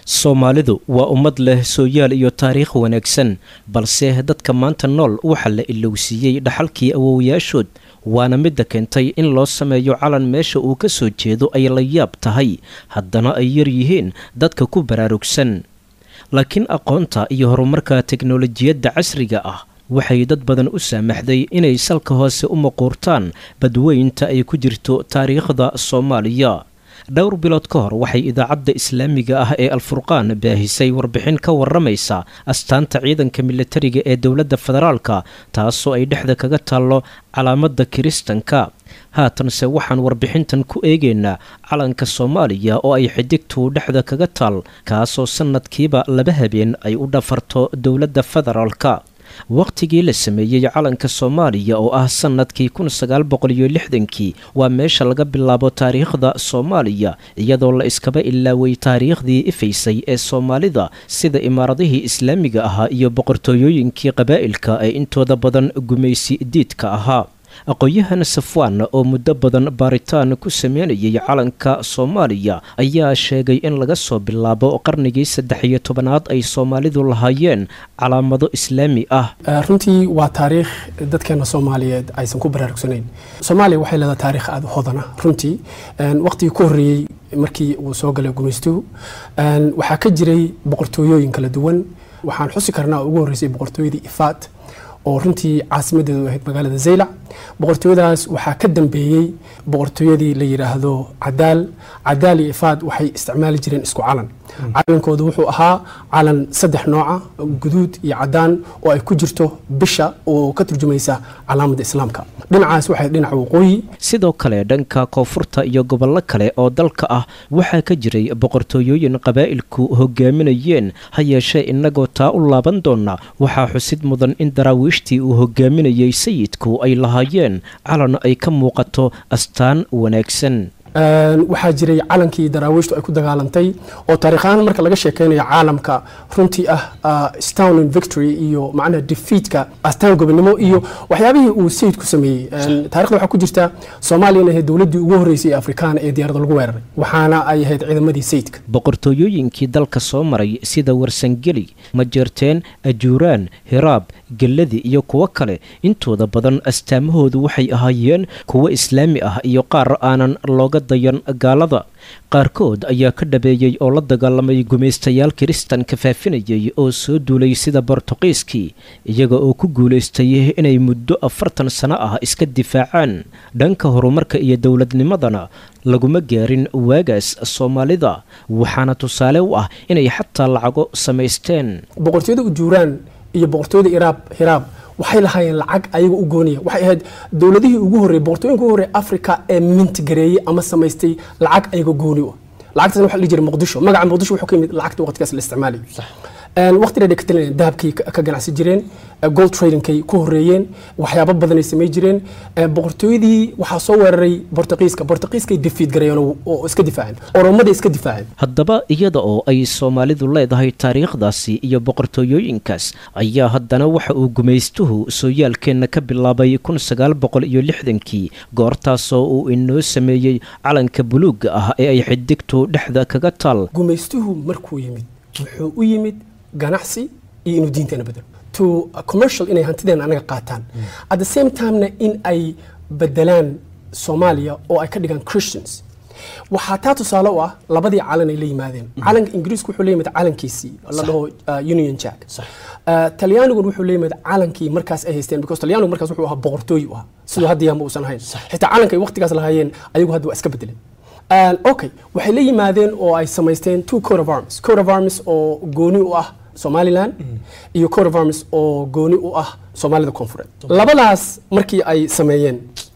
soomaalidu waa ummad leh sooyaal iyo taariikh wanaagsan balse dadka maanta nool waxaa la ilowsiiyey dhaxalkii awowayaashood waana midda keentay in loo sameeyo calan meesha uu ka soo jeedo ay la yaab tahay haddana ay yar yihiin dadka ku baraarugsan laakiin aqoonta iyo horumarka teknolojiyadda casriga ah waxay dad badan u saamaxday inay salka hoose u maquurtaan badweynta ay ku jirto taariikhda soomaaliya dhowr bilood ka hor waxay idaacadda islaamiga ah ee alfurqaan baahisay warbixin ka waramaysa astaanta ciidanka militariga ee dowladda federaalka taasoo ay dhexda kaga taallo calaamadda kiristanka haatanse waxaan warbixintan ku eegaynaa calanka soomaaliya oo ay xidigtu dhexda kaga taal kaasoo sannadkiiba laba habeen ay u dhafarto dowladda federaalka wakhtigii la sameeyey calanka soomaaliya oo ah sannadkii kun sagaal boqol iyo lixdankii waa meesha laga bilaabo taariikhda soomaaliya iyadoo la iskaba ilaaway taariikhdii ifaysay ee soomaalida sida imaaradihii islaamiga ahaa iyo boqortooyooyinkii qabaa'ilka ee intooda badan gumaysi diidka ahaa aqoon-yahan safwaan oo muddo badan baaritaan ku sameynayay calanka soomaaliya ayaa sheegay in laga soo bilaabo qarnigii saddex iyo tobanaad ay soomaalidu lahaayeen calaamado islaami ah runtii waa taariikh dadkeena soomaaliyeed aysan ku baraarugsanayn soomaaliya waxay leedahay taarikh aada hodana runtii waqtigii ku horreeyey markii uu soo galay gumaystuhu waxaa ka jiray boqortooyooyin kala duwan waxaan xusi karnaa ugu horreysay boqortooyadii ifaat oo runtii caasimadeedu ahayd magaalada zaylac boqortooyadaas waxaa ka dambeeyey boqortooyadii la yidhaahdo cadaal cadaal iyo ifaad waxay isticmaali jireen isku calan calankoodu wuxuu ahaa calan saddex nooca guduud iyo cadaan oo ay ku jirto bisha oo ka turjumaysa calaamadda islaamka dhinacaas waxay dhinaca waqooyi sidoo kale dhanka koonfurta iyo gobollo kale oo dalka ah waxaa ka jiray boqortooyooyin qabaa'ilku hogaaminayeen ha yeeshee innagoo taa u laaban doona waxaa xusid mudan in daraawiishtii uu hogaaminayay sayidku ay lahaayeen calan ay ka muuqato astaan wanaagsan waxaa jiray calankii daraawiishtu ay ku dagaalantay oo taariikhahaan marka laga sheekeynayo caalamka runtii ah stown victory iyo macnaha defeatka astaan gobonimo iyo waxyaabihii uu sayidku sameeyey taarikhda waxaa ku jirta soomaaliya inay ahayd dowladdii ugu horreysay ee afrikaan ee diyaaradda lagu weeraray waxaana ay ahayd ciidamadii sayidka boqortooyooyinkii dalka soo maray sida warsangeli majeerteen ajuuraan hiraab gelladi iyo kuwo kale intooda badan astaamahoodu waxay ahaayeen kuwo islaami ah iyo qaar aanan looga dayan gaalada qaarkood ayaa ka dhabeeyey oo la dagaalamay gumaystayaal kiristanka faafinayay oo soo duulay sida bortuqiiskii iyaga oo ku guulaystay inay muddo afartan sano ah iska difaacaan dhanka horumarka iyo dowladnimadana laguma gaarin waagaas soomaalida waxaana tusaale u ah inay xataa lacago samaysteen boqortooyada ujuuraan iyo boqortooyada iraab hiraab waxay lahaayeen lacag ayaga u gooniya waxay ahayd dowladihii ugu horreeyey boqortooyinka ugu horreey africa ee mintigareeyey ama samaystay lacag ayaga gooni u ah lacagtaasna waxa la dhihi jiray muqdisho magaca muqdisho wuxuu ka yimid lacagta waqtigaas la isticmaalayo waqti dheer ka talinayeen dahabkay ka ganacsi jireen gold tradingkay ku horreeyeen waxyaabo badanay samay jireen boqortooyadii waxaa soo weeraray bortuqiiska bortuqiiskay defiid gareeyeen oo iska difaaceen oromaday iska difaaceen haddaba iyada oo ay soomaalidu leedahay taariikhdaasi iyo boqortooyooyinkaas ayaa haddana waxa uu gumaystuhu sooyaalkeenna ka bilaabay kun sagaal boqol iyo lixdankii goortaasoo uu inoo sameeyey calanka buluugga ah ee ay xidigtu dhexda kaga taal gumaystuhu markuu yimid wuxuu u yimid ganacsi iyo inuu diinteena bedelo to commercial inay hantideena anaga qaataan at the same timena in ay bedelaan soomaaliya oo ay ka dhigaan christians waxaa taa tusaale u ah labadii calan ay la yimaadeen calanka ingiriisku wuxuu la yimid calankiisii la dhaho union jack talyaanigun wuxuu la yimid calankii markaas ay haysteen because talyaanigu markaas wuxuu ahaa boqortooyi u ahaa siduu hadda yaama uusan ahayn xitaa calanka ay waqtigaas lahaayeen ayagu hadda waa iska bedeleen okay waxay la yimaadeen oo ay samaysteen two coat of arms coat of arms oo gooni u ah somaliland iyo coat of arms oo gooni u ah soomaalida koonfureed labadaas markii ay sameeyeen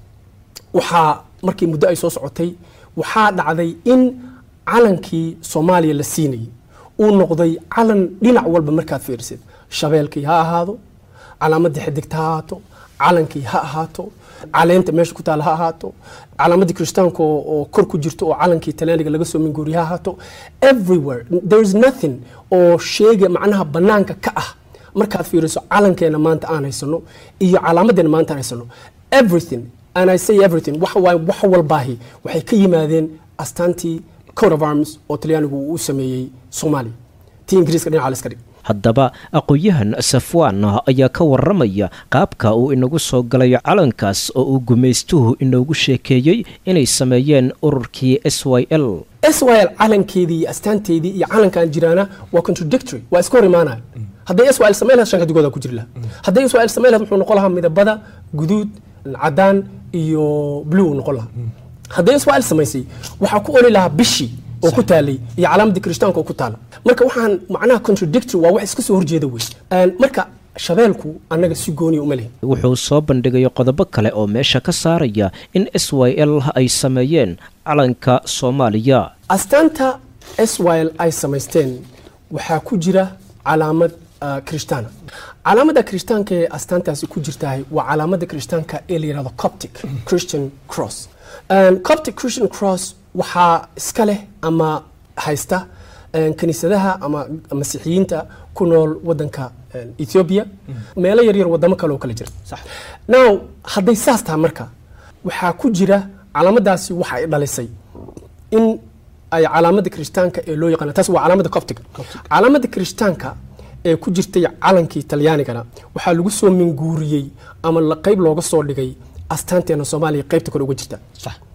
waxaa markii muddo ay soo socotay waxaa dhacday in calankii soomaaliya la siinayay uu noqday calan dhinac walba markaad fiirisid shabeelkii ha ahaado calaamadii xidigta ha ahaato calankii ha ahaato caleenta meesha ku taala ha ahaato calaamadii kiristaanka oo kor ku jirto oo calankii talyaaniga laga soo minguuriya ha ahaato everywhere there is nothing oo sheega macnaha banaanka ka ah markaad fiiriso calankeena maanta aan haysano iyo calaamadeena maanta aan haysano everything and I say everything wax waay wax walbaahi waxay ka yimaadeen astaantii coat of arms oo talyaanigu uu u sameeyey soomaaliya tii ingiriiska dhinaca la iska dhig haddaba aqoon-yahan safwaan ayaa ka waramaya qaabka uu inagu soo galay calankaas oo uu gumaystuhu inoogu sheekeeyey inay sameeyeen ururkii s y l s y l calankeedii iyo astaanteedii iyo calankan jiraana waa contradictory waa iska hor imaanaya hadday s y l samayn lahayd shanka digooda ku jiri lahaa hadday s y l samayn lahayd wuxuu noqon lahaa midabada guduud cadaan iyo blue uu noqon lahaa hadday s y l samaysay waxaa ku oli lahaa bishii oo ku taalay iyo calaamadii kirishtaanka oo ku taala marka waxaan macnaha contradictory waa wax iska soo horjeeda wey marka shabeelku annaga si gooniya uma lehin wuxuu soo bandhigay qodobo kale oo meesha ka saaraya in s y l ay sameeyeen calanka soomaaliya astaanta s y l ay samaysteen waxaa ku jira calaamad kirishtaana calaamadda kirishtaanka ee astaantaasi ku jirtahay waa calaamada kirishtaanka ee la yihahdo coptic christian cross coptic christian cross waxaa iska leh ama haysta kiniisadaha ama masiixiyiinta ku nool wadanka ethiopia meelo yaryar wadamo kale oo kale jira now hadday saas tahay marka waxaa ku jira calaamadaasi waxa ay dhalisay in ay calaamada kirishtaanka ee loo yaqaana taas waa calaamada coptiga calaamada kirishtaanka ee ku jirtay calankii talyaanigana waxaa lagu soo minguuriyey ama la qayb looga soo dhigay astaanteena soomaaliya qaybta kore uga jirta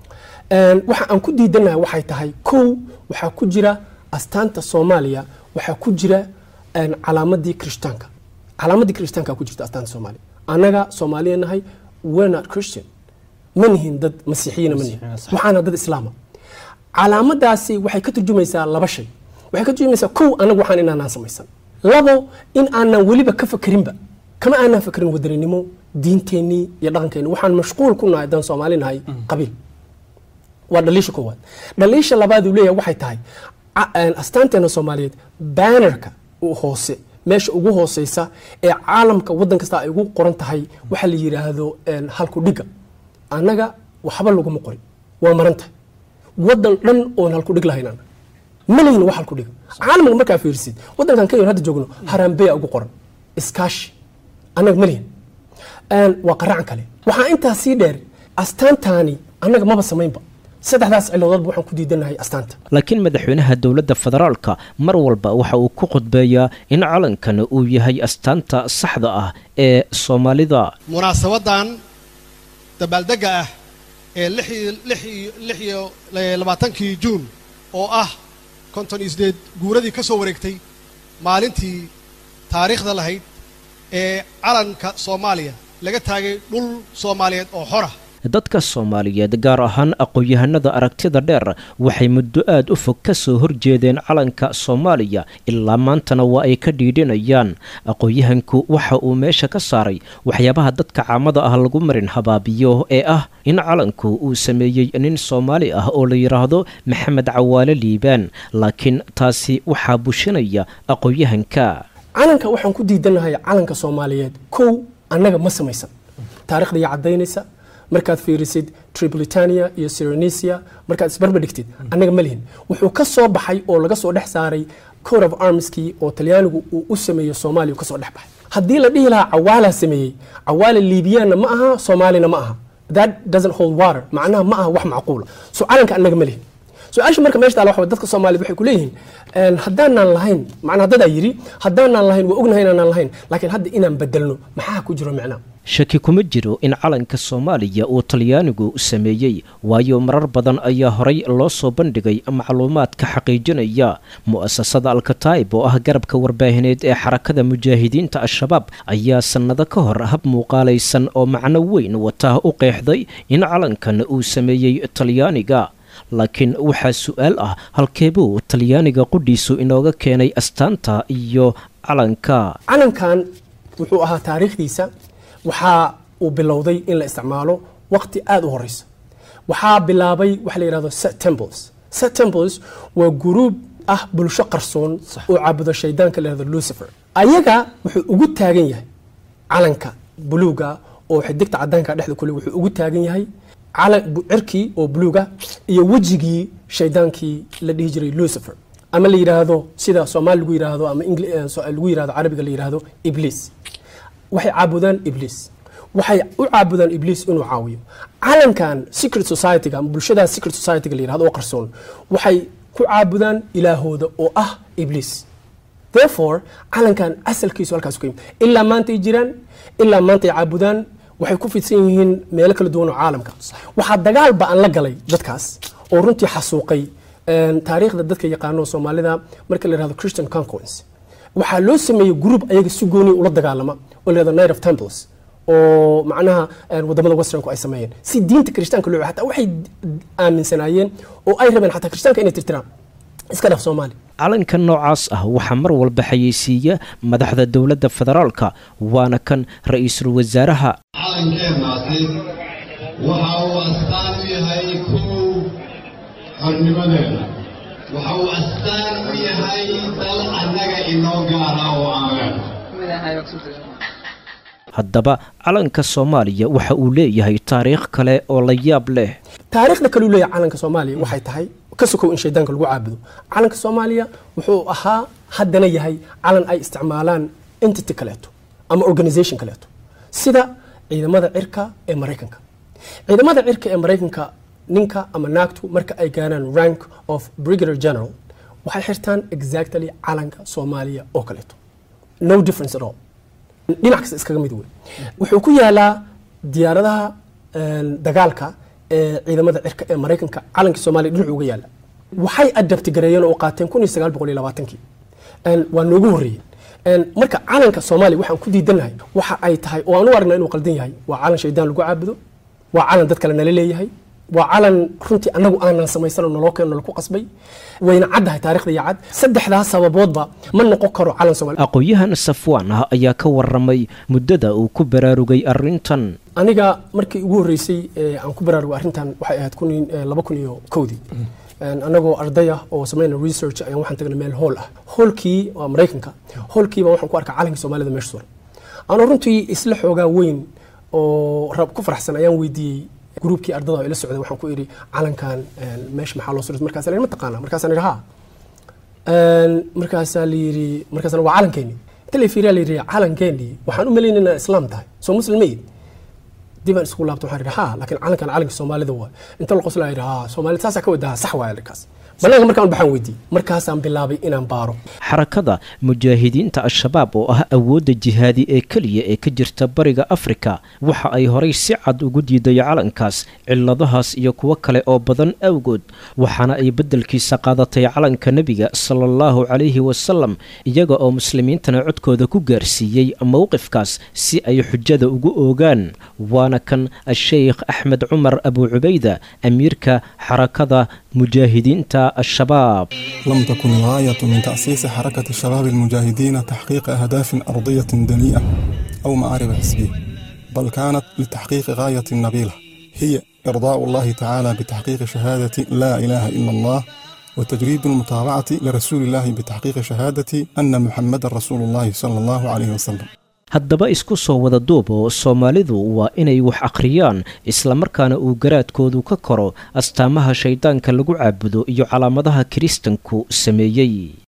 waxa aan ku diidanahay waxay tahay kow waxaa ku jira astaanta soomaaliya waxaa ku jira calaamadii kirishtaanka calaamadii kirishtaanka ku jirta astaanta soomaaliya annaga soomaaliya nahay we're not christian ma nihin dad masiixiyiina ma nihin waxaana dad islaama calaamadaasi waxay ka turjumaysaa laba shay waxay ka turjumaysaa kow annagu waxaan inaanaan samaysan labo in aanan weliba ka fakerinba kama aanan fakerin wadaninimo diinteennii iyo dhaqankeenni waxaan mashquul ku nahay haddaan soomaali nahay qabiil waa dhaliisha koowaad dhaliisha labaad uu leeyahay waxay tahay astaanteena soomaaliyeed banerka hoose meesha ugu hooseysa ee caalamka waddan kasta ay ugu qoran tahay waxa la yidhaahdo halku dhiga annaga waxba laguma qorin waa maran tahay waddan dhan oon halku dhig lahayn annaga ma lehin wax halku dhiga caalamka markaa fiirisid waddankan kenya hadda joogno harambeya ugu qoran iskaashi annaga ma lihin waa qaracan kale waxaa intaa sii dheer astaantaani annaga maba samaynba saddexdaas ciladoodba waxaan ku diidanahay astaanta laakiin madaxweynaha dowladda federaalka mar walba waxa uu ku khudbeeyaa in calankan uu yahay astaanta saxda ah ee soomaalida munaasabadan dabaaldega ah ee lix iyo labaatankii juun oo ah konton iyo sideed guuradii ka soo wareegtay maalintii taariikhda lahayd ee calanka soomaaliya laga taagay dhul soomaaliyeed oo xora dadka soomaaliyeed gaar ahaan aqoon-yahanada aragtida dheer waxay muddo aad u fog ka soo horjeedeen calanka soomaaliya ilaa maantana waa ay ka dhiidhinayaan aqoon-yahanku waxa uu meesha ka saaray waxyaabaha dadka caamada ah lagu marin habaabiyo ee ah in calanku uu sameeyey nin soomaali ah oo la yidhaahdo maxamed cawaale liibaan laakiin taasi waxaa bushinaya aqoon-yahanka calanka waxaan ku diidanahay calanka soomaaliyeed kow annaga ma samaysan taarikhda iyo caddaynaysa markaad fiirisid tripolitania iyo syronesia markaad isbarba dhigtid annaga ma lihin wuxuu ka soo baxay oo laga soo dhex saaray court of armskii oo talyaanigu uu u sameeyo soomaaliya ka soo dhex baxay haddii la dhihi lahaa cawaalaa sameeyey cawaala liibiyaanna ma aha soomaalina ma aha that doesn't hold water macnaha ma aha wax macquula so calanka annaga ma lihin su-aasha marka meesha taala waxa dadka soomaaliyed waxay ku leeyihiin haddaanaan lahayn macnaa dadaa yidhi haddaanaan lahayn waa ognahay inaanaan lahayn laakiin hadda inaan bedelno maxaa ku jiro micnaa shaki kuma jiro in calanka soomaaliya uu talyaanigu sameeyey waayo marar badan ayaa horay loo soo bandhigay macluumaadka xaqiijinaya mu'asasada alkataib oo ah garabka warbaahineed ee xarakada mujaahidiinta al-shabaab ayaa sannado ka hor hab muuqaalaysan oo macno weyn wata u qeexday in calankan uu sameeyey talyaaniga laakiin waxaa su-aal ah halkeebuu talyaaniga qudhiisu inooga keenay astaanta iyo calanka calankan wuxuu ahaa taariikhdiisa waxaa uu bilowday in la isticmaalo waqti aada u horeysa waxaa bilaabay waxa la yidhahdo set temples set temples waa guruub ah bulsho qarsoon oo caabudo shaydaanka la yihahdo lucifer ayaga wuxuu ugu taagan yahay calanka buluuga oo xidigta cadaanka dhexda kule wuxuu ugu taagan yahay cirkii oo buluuga iyo wejigii shaydaankii la dhihi jiray lucifer ama la yidhaahdo sida soomaali lagu yidhaahdo ama lagu yidhahdo carabiga la yidhaahdo ibliis waxay caabudaan ibliis waxay u caabudaan ibliis inuu caawiyo calankan secret society-ga ama bulshadaas secret society-ga la yidhahdo oo qarsoon waxay ku caabudaan ilaahooda oo ah ibliis therefore calankan asalkiisu halkaas ku yimid ilaa maanta ay jiraan ilaa maanta ay caabudaan waxay ku fidsan yihiin meelo kala duwan oo caalamka waxaa dagaal ba-an la galay dadkaas oo runtii xasuuqay taariikhda dadka yaqaano soomaalida marka la yihahdo christian conquence waxaa loo sameeyey group ayaga si gooni ula dagaalama oo la yihahdo night of temples oo macnaha wadamada westernku ay sameeyeen si diinta kirishtaanka loo hataa waxay aaminsanaayeen oo ay rabeen xataa kirishtaanka inay tirtiraan iska dhaf soomaali calanka noocaas ah waxaa mar walba xayeysiiya madaxda dowladda federaalka waana kan ra-iisul wasaaraha calankeennaasi waxa uu astaan u yahay kow xornimadeena waxa uu astaan u yahay dal annaga inoo gaara oo aan leenahay haddaba calanka soomaaliya waxa uu leeyahay taariikh kale oo la yaab leh taariikhda kale uu leeyahay calanka soomaaliya waxay tahay ka sokow in shaydaanka lagu caabudo calanka soomaaliya wuxuu ahaa haddana yahay calan ay isticmaalaan entity kaleeto ama organization kaleeto sida ciidamada cirka ee maraykanka ciidamada cirka ee maraykanka ninka ama naagtu marka ay gaaraan rank of brigadier general waxay xirtaan exactly calanka soomaaliya oo kaleeto no difference at all dhinac kasta iskaga mid wey wuxuu ku yaalaa diyaaradaha dagaalka ee ciidamada cirka ee maraykanka calankii soomaaliya dhinacu uga yaala waxay adabti gareeyeen oo qaateen kun iyo sagaal boqol iyo labaatankii waa noogu horreeyeen marka calanka soomaaliya waxaan ku diidanahay waxa ay tahay oo aan u aragnaa inuu qaldan yahay waa calan shaydaan lagu caabudo waa calan dad kale nala leeyahay waa calan runtii annagu aanan samaysanoo naloo keeno nalaku qasbay wayna caddahay taarikhda iyo cad saddexdaas sababoodba ma noqon karo calan soomaaliya aqoon-yahan safwaan ah ayaa ka waramay muddada uu ku baraarugay arrintan aniga markii ugu horreysay aan ku baraarugay arrintan waxay ahayd kun laba kun iyo kowdii anagoo arday ah oo samayna research ayaan waxaan tagnay meel hool ah hoolkii waa maraykanka hoolkiiba waxaan ku arkaa calankii soomaalida meesha suran anoo runtii isla xoogaa weyn oo rab ku faraxsan ayaan weydiiyey gruubkii ardada ila socday waxaan ku idhi calankan meesha maxaa loo suray markaas ma taqaana markaasaan idhi ha markaasaa la yidhi markaasna waa calankeeni inta la fiiriyaa la yidhi calankeeni waxaan u malaynay inaa islaam tahay soo muslim mayid dibaan isku laabta waxaan idhi ha laakiin calankan calanka soomaalida waa inta la qoslaa idhi ha soomaalida saasaa ka wadaha sax waaya arkaas banaanka markaan baxaan weydiiyey markaasaan bilaabay inaan baaro xarakada mujaahidiinta al-shabaab oo ah awoodda jihaadi ee keliya ee ka jirta bariga afrika waxa ay horay si cad ugu diiday calankaas ciladahaas iyo kuwo kale oo badan awgood waxaana ay beddelkiisa qaadatay calanka nebiga sala allahu calayhi wasalam iyaga oo muslimiintana codkooda ku gaarsiiyey mowqifkaas si ay xujada ugu oogaan waana kan a-sheykh axmed cumar abu cubayda amiirka xarakada mujaahidiinta الشباب لم تكن الغاية من تأسيس حركة الشباب المجاهدين تحقيق أهداف أرضية دنيئة أو معارف حسبية بل كانت لتحقيق غاية نبيلة هي إرضاء الله تعالى بتحقيق شهادة لا إله إلا الله وتجريد المتابعة لرسول الله بتحقيق شهادة أن محمد رسول الله صلى الله عليه وسلم haddaba isku soo wada duubo soomaalidu waa inay wax akhriyaan islamarkaana uu garaadkoodu ka koro astaamaha shayddaanka lagu caabudo iyo calaamadaha kiristanku sameeyey